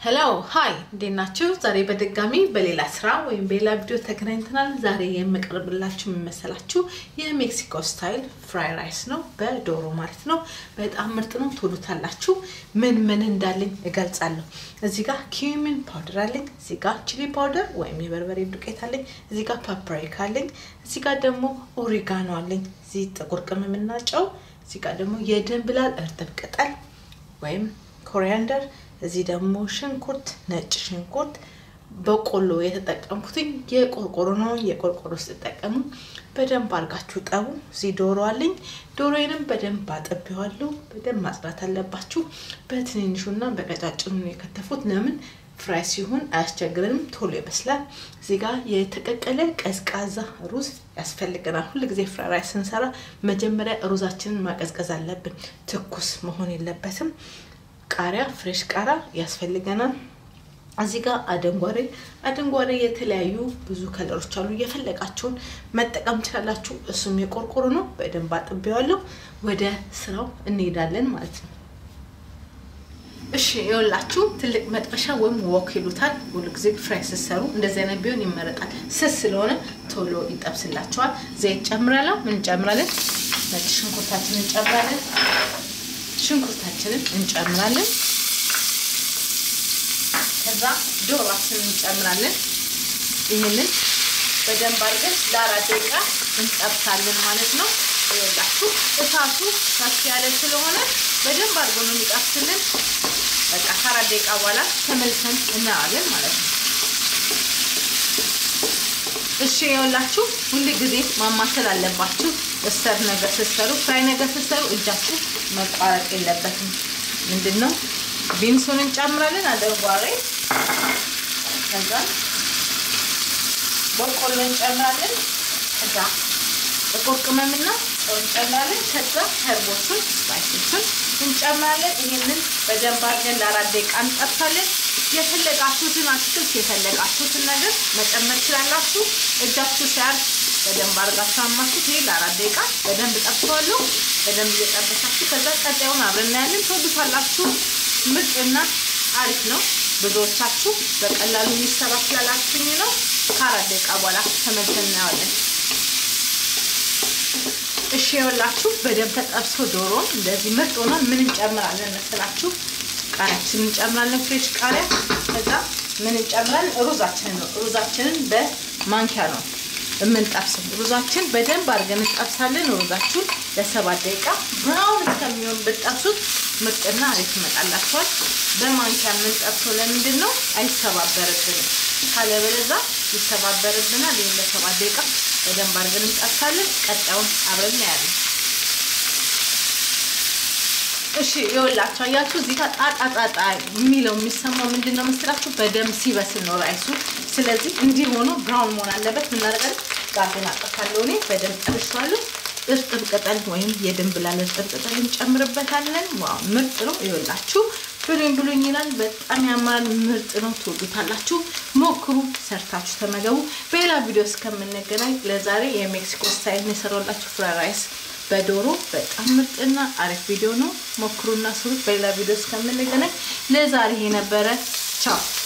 ሄሎ ሀይ እንዴት ናችሁ? ዛሬ በድጋሚ በሌላ ስራ ወይም በሌላ ቪዲዮ ተገናኝተናል። ዛሬ የምቀርብላችሁ የምመሰላችሁ የሜክሲኮ ስታይል ፍራይ ራይስ ነው፣ በዶሮ ማለት ነው። በጣም ምርጥ ነው፣ ትወዱታላችሁ። ምን ምን እንዳለኝ እገልጻለሁ። እዚህ ጋር ኪዩሚን ፓውደር አለኝ፣ እዚህ ጋር ቺሊ ፓውደር ወይም የበርበሬ ዱቄት አለኝ፣ እዚህ ጋር ፓፕሪካ አለኝ፣ እዚህ ጋር ደግሞ ኦሪጋኖ አለኝ፣ እዚህ ጥቁር ቅመምና ጨው፣ እዚህ ጋር ደግሞ የድንብላል እርጥብ ቅጠል ወይም ኮሪያንደር እዚህ ደግሞ ሽንኩርት፣ ነጭ ሽንኩርት፣ በቆሎ የተጠቀምኩትኝ የቆርቆሮ ነው። የቆርቆሮ ስትጠቀሙ በደንብ አድርጋችሁ ጠቡ። እዚህ ዶሮ አለኝ። ዶሮዬንም በደንብ አጥቤዋለሁ። በደንብ ማጽዳት አለባችሁ። በትንንሹና በቀጫጭኑ የከተፉት ለምን ፍራይ ሲሆን አያስቸግረንም፣ ቶሎ ይበስላል። እዚህ ጋር የተቀቀለ ቀዝቃዛ ሩዝ ያስፈልገናል። ሁል ጊዜ ፍራይ ራይስ ስንሰራ መጀመሪያ ሩዛችንን ማቀዝቀዝ አለብን። ትኩስ መሆን የለበትም። ቃሪያ ፍሬሽ ቃሪያ ያስፈልገናል። እዚህ ጋር አደንጓሬ አደንጓሬ የተለያዩ ብዙ ከለሮች አሉ። የፈለጋችሁን መጠቀም ትችላላችሁ። እሱም የቆርቆሮ ነው። በደንብ አጥቤዋለሁ። ወደ ስራው እንሄዳለን ማለት ነው። እሺ ይኸውላችሁ ትልቅ መጥበሻ ወይም ወክ ይሉታል። ሁሉ ጊዜ ፍራይ ስትሰሩ እንደዚህ አይነት ቢሆን ይመረጣል። ስስ ስለሆነ ቶሎ ይጠብስላችኋል። ዘይት ጨምራለሁ። ምን እንጨምራለን? ነጭ ሽንኩርታችንን እንጨምራለን። ሽንኩርታችንን እንጨምራለን። ከዛ ዶሯችንን እንጨምራለን። ይህንን በደንብ አድርገን ለአራት ደቂቃ እንጠብሳለን ማለት ነው። ይኸውላችሁ እሳቱ ከፍ ያለ ስለሆነ በደንብ አድርጎ ነው የሚጠብስልን። በቃ ከአራት ደቂቃ በኋላ ተመልሰን እናያለን ማለት ነው። እሺ ይኸውላችሁ ሁል ጊዜ ማማሰል አለባችሁ። እሰር ነገር ስትሰሩ ፍራይ ነገር ስትሰሩ እጃችሁ መቋረጥ የለበትም። ምንድን ነው ቢንሱን እንጨምራለን፣ አደንጓሬ ከዛ በቆሎ እንጨምራለን። ከዛ ጥቁር ቅመምና ጨው እንጨምራለን። ከዛ ሄርቦቹን ስፓይሶቹን እንጨምራለን። ይህንን በደንብ አድርገን ለአራት ደቂቃ እንጠብሳለን። የፈለጋችሁትን አትክልት የፈለጋችሁትን ነገር መጨመር ትችላላችሁ። እጃችሁ ሲያርፍ በደንብ አድርጋችሁ አማሱት። ይሄ ለአራት ደቂቃ በደንብ ጠብሰዋለሁ። በደንብ እየጠበሳችሁ ከዛ ቀጣዩን አብረን እናያለን። ትወዱታላችሁ። ምርጥና አሪፍ ነው። ብዙዎቻችሁ በቀላሉ የሚሰራ ስላላችሁኝ ነው። ከአራት ደቂቃ በኋላ ተመልሰን እናየዋለን። እሺ ይኸውላችሁ በደንብ ተጠብሶ ዶሮን እንደዚህ ምርጥ ሆኗል። ምን እንጨምራለን መሰላችሁ? ቃሪያችንን እንጨምራለን፣ ፍሬሽ ቃሪያ። ከዛ ምን እንጨምራለን? ሩዛችንን ነው። ሩዛችንን በማንኪያ ነው የምንጠብሰው። ሩዛችን በደንብ አድርገን እንጠብሳለን። ሩዛችሁን ለሰባት ደቂቃ ብራውን እስከሚሆን ብጠብሱት ምርጥና አሪፍ ይመጣላችኋል። በማንኪያ የምንጠብሰው ለምንድን ነው? አይሰባበርብንም። ካለበለዛ ይሰባበርብናል። ይህን ለሰባት ደቂቃ በደንብ አድርገን እንጠብሳለን። ቀጣዩን አብረን እናያለን። እሺ ይኸውላችሁ አያችሁ እዚህ ጋር ጣጣ ጣጣ የሚለው የሚሰማው ምንድን ነው መስላችሁ? በደንብ ሲበስል ነው ራይሱ። ስለዚህ እንዲህ ሆኖ ብራውን መሆን አለበት። ምናደርጋለን? ጋዜን አጠፋለሁ እኔ በደንብ ጠብሼዋለሁ። እርጥብ ቅጠል ወይም የድንብላል እርጥብ ቅጠል እንጨምርበታለን። ዋው ምርጥ ነው። ይኸውላችሁ ብሉኝ ብሉኝ ይላል። በጣም ያምራል። ምርጥ ነው። ትወዱታላችሁ። ሞክሩ፣ ሰርታችሁ ተመገቡ። በሌላ ቪዲዮ እስከምንገናኝ ለዛሬ የሜክሲኮ ስታይል የሰራላችሁ ፍራይድ ራይስ በዶሮ በጣም ምርጥና አሪፍ ቪዲዮ ነው። ሞክሩና ስሩት። በሌላ ቪዲዮ እስከምንገናኝ ለዛሬ ይሄ ነበረ። ቻው